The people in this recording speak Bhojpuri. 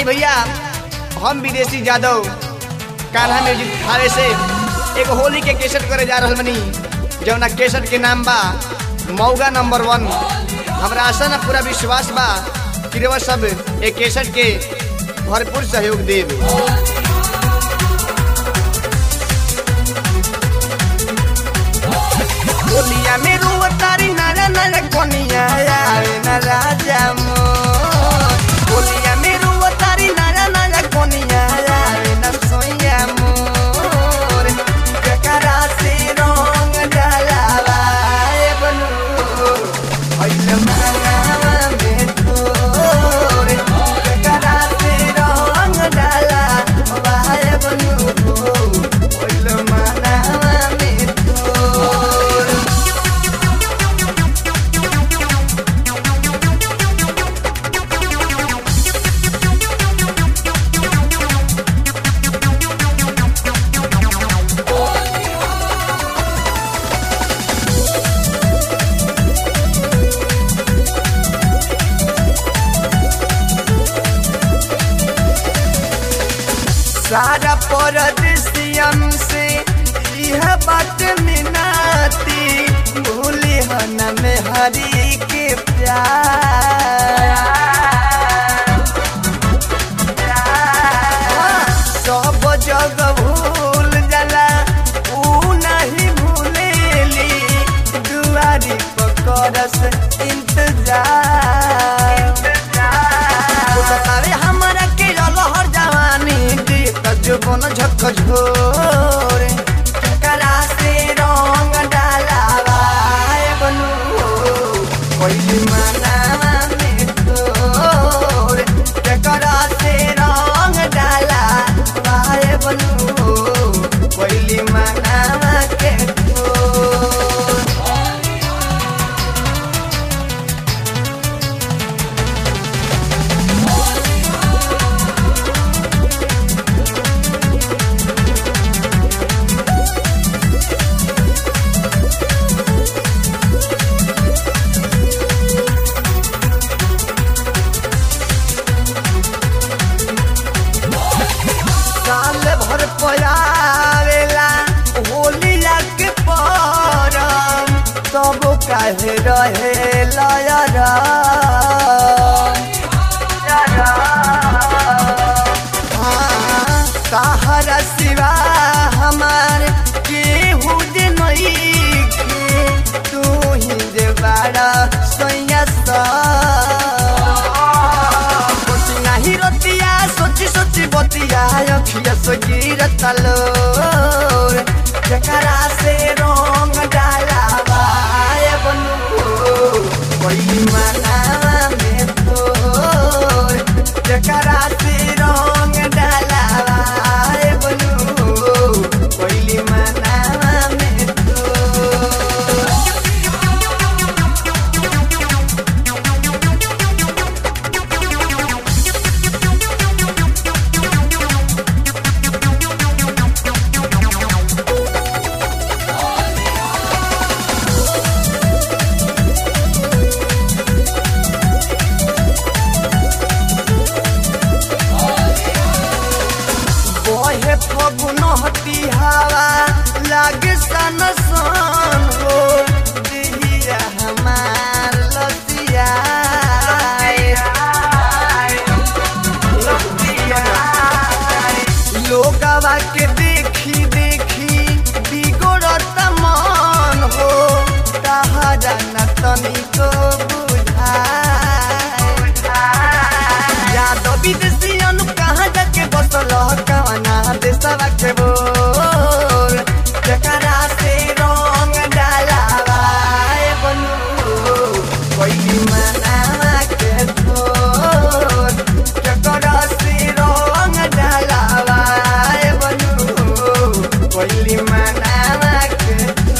आई भैया हम विदेशी जादव कान्हा म्यूजिक थावे से एक होली के केसट करे जा रहल बनी जौना केसट के नाम बा मौगा नंबर वन हमरा आशा ना पूरा विश्वास बा कि रउआ सब एक केसट के भरपूर सहयोग देब होलिया में रुआ तारी नारा नारा कोनिया आवे ना राजा मोर होलिया में रुआ तारी नारा नारा कोनिया आवे ना सोया मोर ककरा से रंग डालावा ए बनू होइल मांगावा में तोर ककरा से रंग डालावा ए बनू होइल मांगावा में तोर सारा परदेसियन से यह बात मिनाती भूली हन में हरी के प्यार सब जग भूल जाला ऊ नहीं भूलेली दुआरी पकड़स इंतजार बतावे हमरा के लहर जवानी दी तजुबन झक झोरे करा से रंग डालावा ए बनू कोई मनावा में तोर करा से रंग डालावा ए बनू कोई मनावा के तोर साल भर पयावेला होली के परम तब काहे रहे लयरा सहारा सिवा हमार केहू दे नहीं के तू ही दे बाड़ा सैया सा बतिया ही रतिया सोची सोची बतिया अखिया सगीर तलो जकरा से रंग डालावा ए बनू कोई मनावा में तोर जकरा से रंग डालावा ए बनू कोई मनावा में तोर बहे फगुन हती हवा लागे सन सन हो दिहिया हमार लतिया लोगवा के देखी देखी बिगड़त मन हो तहरा न तनिको बुझाए यादव विदेशियन कहाँ जाके बसल कवना देशवा के बोल जकरा से रंग डालावा ए बनू कोई मनावा के तोर जकरा से रंग डालावा ए बनू कोई मनावा के